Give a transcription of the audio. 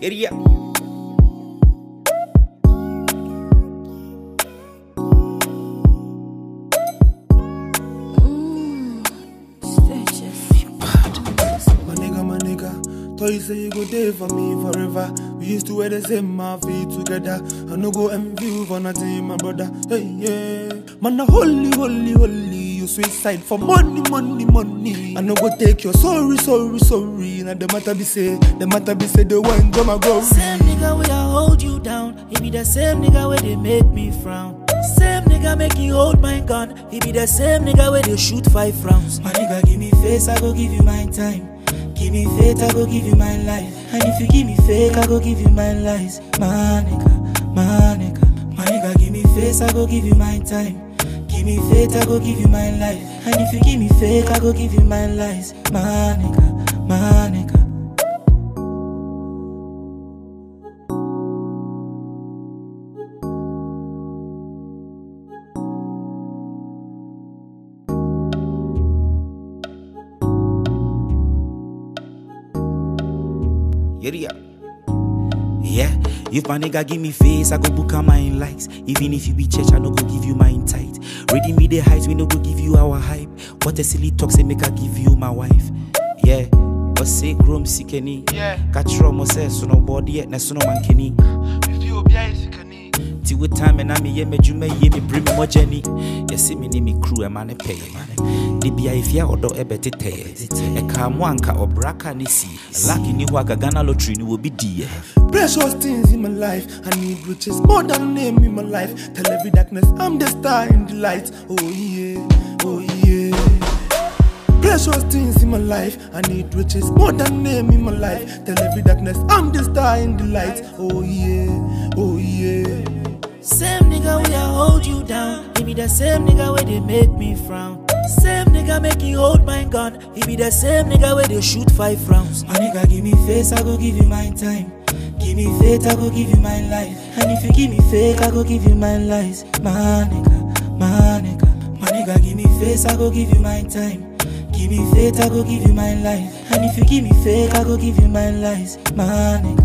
Area. My nigga, my nigga. Thought you say you go there for me forever. We used to wear the same outfit together. I no go envy you for nothing, my brother. Hey, yeah. Man, a holy, holy, holy. You suicide for money, money, money. I no go take your sorry, sorry, sorry. Now the matter be say, the matter be say the one go my glory. Same nigga where I hold you down. He be the same nigga where they make me frown. Same nigga make you hold my gun. He be the same nigga where they shoot five rounds. My nigga give me face, I go give you my time. Give me faith, I go give you my life. And if you give me fake, I go give you my lies. My nigga, my nigga, my nigga give me face, I go give you my time. Give me faith, I go give you my life. And if you give me fake, I go give you my lies. My nigga, my nigga. Area. Yeah, if my nigga give me face, I go book a mine likes. Even if you be church, I no go give you mine tight. Ready me the heights, we no go give you our hype. What a silly talk, say make I give you my wife. Yeah, but say chrome sikeni. Yeah. Catch rum, say so no body yet, na so no man kenny. If you be a sick Ti with time and I me ye me jume ye me bring me more journey. You see me ni me crew a man pay man. Di bia if ya odo e beti te. E ka mo anka obraka ni si. Lucky ni wa Ghana lottery ni will be die. Precious things in my life. I need riches more than name in my life. Tell every darkness I'm the star in the light. Oh yeah, oh yeah. Precious things in my life. I need riches more than name in my life. Tell every darkness I'm the star in the light. Oh yeah, oh yeah. Same nigga where I hold you down. He be the same nigga where they make me frown. Same nigga make you hold my gun. He be the same nigga where they shoot five rounds. My nigga give me face, I go give you my time. Give me faith, I go give you my life. And if you give me fake, I go give you my lies. My nigga, my nigga, my nigga give me face, I go give you my time. Give me faith, I go give you my life. And if you give me fake, I go give you my lies. My nigga.